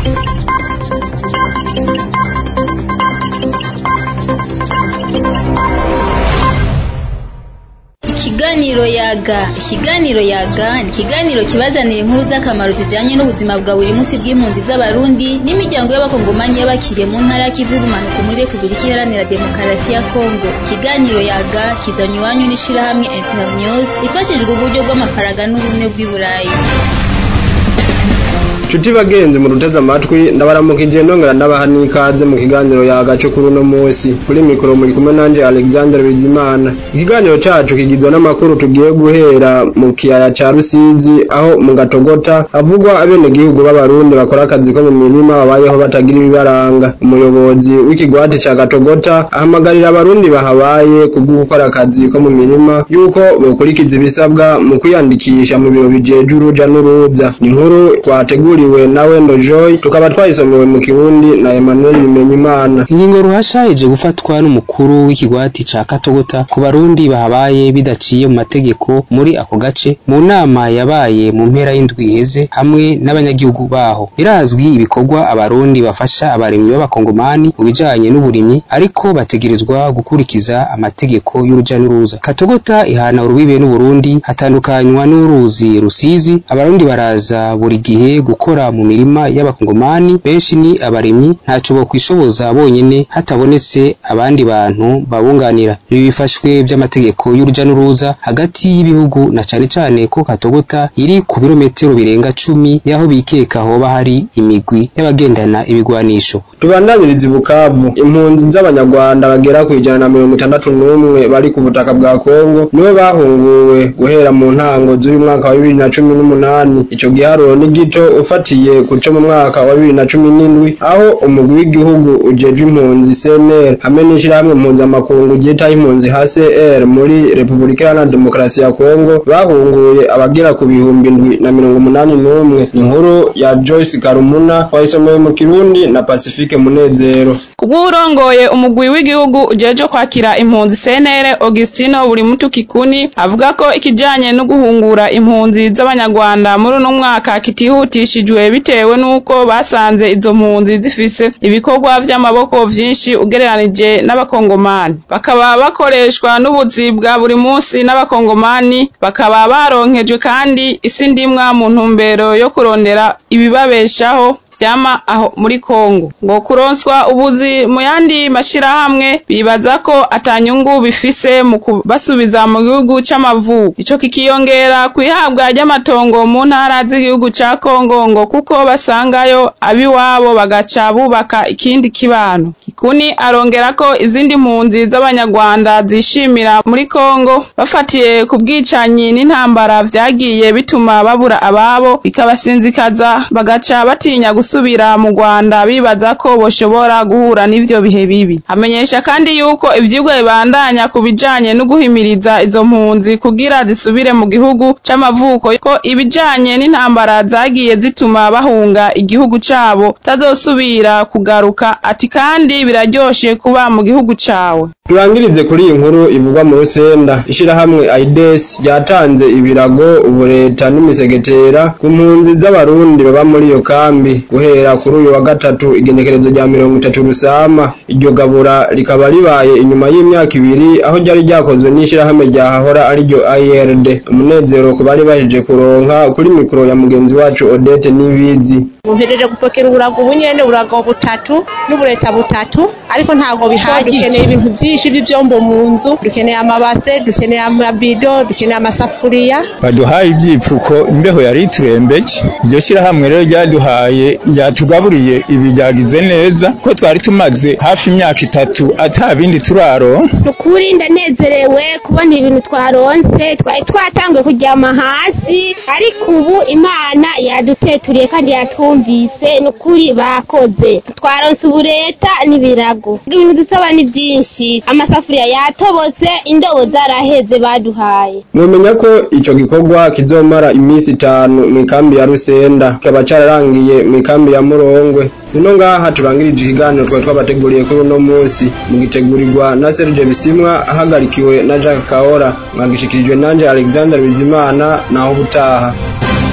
Ikiganiro yaga ikiganiro yaga ni ikiganiro kibazanira inkuru z'akamaro zijanye n'ubuzima bwa buri munsi bw'impunzi z'abarundi n'imiryango y'abakongomanyi y'abakiriye mu ntara y'ikivu y'ubumanuko muri repubulika iharanira demokarasi ya kongo ikiganiro yaga kizanye iwanyu n'ishirahamwe internews ifashijwe uburyo bw'amafaranga n'ubumwe bw'i burayi Chuti bagenzi mu ruteze amatwi ndabaramukije nongera ndabaha n'ikaze mu kiganiro yagaco kuri uno munsi kuri mikoro muri kumwe nanje Alexander Bizimana ikiganiro cacu kigizwe n'amakuru tugiye guhera mu kiyaya ca Rusizi aho mu gatogota havugwa abene gihugu b'abarundi bakora akazi ko mu mirima babayeho batagira ibibaranga umuyobozi w'ikigwati ca gatogota ahamagarira abarundi bahabaye kubwo gukora akazi ko mu mirima yuko bokurikiza ibisabwa mu kwiyandikisha mu biro bijeje uruja n'uruza ni inkuru twategura twahuriwe na Wendo Joy tukaba twayisomewe mu Kirundi na Emmanuel Bimenyimana ingingo ruhasha ije gufatwa n'umukuru w'ikigwati ca Katogota ku barundi bahabaye bidaciye mu mategeko muri ako gace mu nama yabaye mu mpera y'indwi iheze hamwe n'abanyagihugu baho birazwi ibikorwa abarundi bafasha abarimyi b'abakongomani mu bijanye n'uburimyi ariko bategerezwa gukurikiza amategeko y'uruja n'uruza Katogota ihana urubibe n'Uburundi hatandukanywa n'uruzi Rusizi abarundi baraza buri gihe gukora mu mirima y'abakongomani benshi ni abarimyi ntaco bokwishoboza bonyene hatabonetse abandi bantu babunganira ibi bifashwe by'amategeko y'uruja n'uruza hagati y'ibihugu na cane cane ko Katogota iri ku birometero birenga cumi yaho bikeka hoba hari imigwi y'abagendana ibigwanisho tubandanyiriza Bukavu impunzi z'abanyarwanda bagera ku ijana na mirongo itandatu n'umwe bari ku butaka bwa Kongo nibo bahunguwe guhera mu ntango z'uyu mwaka wa bibiri na cumi n'umunani ico giharuro ni gito ufatiye kuco mu mwaka wa bibiri na cumi n'indwi aho umugwi w'igihugu ujejwe impunzi CNL hamwe n'ishirahamwe mpuzamakungu ryitaho impunzi HCR muri Repubulika Iharanira Demokarasi ya Kongo bahunguye abagera ku bihumbi indwi na mirongo umunani n'umwe inkuru ya Joyce Karumuna wayisomeye mu Kirundi na Pacifique Munezero kubw'urongoye umugwi w'igihugu ujeje kwakira impunzi CNL Augustino buri mutu kikuni avuga ko ikijanye no guhungura impunzi z'abanyarwanda muri uno mwaka kitihutishijwe bitewe n'uko basanze izo mpunzi zifise ibikorwa vy'amaboko vyinshi ugereranije n'abakongomani bakaba bakoreshwa n'ubuzi bwa buri munsi n'abakongomani bakaba baronkejwe kandi isi ndimwa mu ntumbero yo kurondera ibibabeshaho vyama aho muri Kongo ngo kuronswa ubuzi mu yandi mashirahamwe bibaza ko atanyungu bifise mu kubasubiza mu gihugu c'amavuko ico kikiyongera kwihabwa ry'amatongo mu ntara z'igihugu ca Kongo ngo kuko basangayo abiwabo bagaca bubaka ikindi kibano kikuni arongera ko izindi mpunzi z'abanyarwanda zishimira muri Kongo bafatiye ku bwicanyi n'intambara vyagiye bituma babura ababo bikabasinzikaza bagaca batinya gusubira mu Rwanda bibaza ko boshobora guhura n'ivyo bihe bibi amenyesha kandi yuko ivyigwa bibandanya ku bijanye no guhimiriza izo mpunzi kugira zisubire mu gihugu c'amavuko ko ibijanye n'intambara zagiye zituma bahunga igihugu cabo tazosubira kugaruka ati kandi biraryoshe kuba mu gihugu cawe turangirize kuri iyi nkuru ivugwa mu Rusenda ishirahamwe AIDS ryatanze ibirago ubu leta n'imisegetera ku mpunzi z'abarundi baba muri iyo kambi guhera kuri uyu wa gatatu igenekerezo rya mirongo itatu rusama iryo gabura rikaba ribaye inyuma y'imyaka ibiri aho ryari ryakozwe n'ishirahamwe ryahahora ariryo IRD umunezero ku bari baheje kuronka kuri mikoro ya mugenzi wacu Odette Nibizi mpejeje gupokera uburago bunyene uburago butatu n'ubureta butatu ariko ntabwo bihagije dukeneye ibintu byinshi by'ivyombo mu nzu dukeneye amabase dukeneye amabido dukeneye amasafuriya baduhaye ivyipfuko imbeho yari iturembeje iryo shirahamwe rero ryaduhaye yatugaburiye ibi ryagize neza ko twari tumaze hafi imyaka itatu ata bindi turaro nukuri ndanezerewe kubona ibintu twaronse twari twatanguye kuryama hasi ariko ubu imana yaduteturiye kandi yatwumvise nukuri bakoze twaronse ubureta n'ibirago ibintu dusaba ni byinshi amasafuriya yatobotse indobo zaraheze baduhaye mumenya ko ico gikorwa kizomara iminsi itanu mu ikambi ya Rusenda kikaba cararangiye mu ikambi ya Murongwe nino ngaha turangirije ikiganiro twari twabateguriye kuri uno munsi mugitegurirwa na Serge Bisimwa ahagarikiwe na Jacques Kaora mwagishikirijwe nanje Alexander Bizimana naho ubutaha